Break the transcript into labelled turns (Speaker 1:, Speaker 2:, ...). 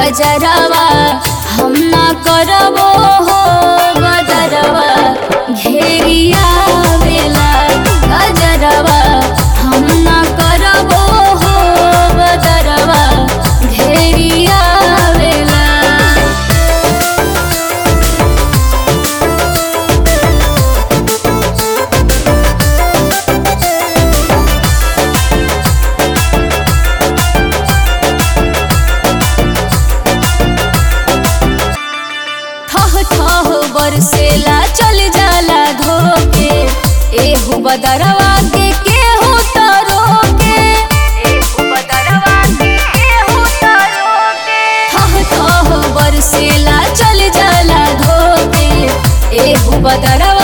Speaker 1: कजरवा हम ना करबो हो बदरवा घेरिया वेला कजरवा हम ना करबो हो बदरवा घेरिया वेला ठह ठह बरसेला चल जाला धोके एहू बदरवा के केहू तरो के एहू बदरवा के केहू तरो के ठह ठह बरसेला चल जाला धोके एहू बदरवा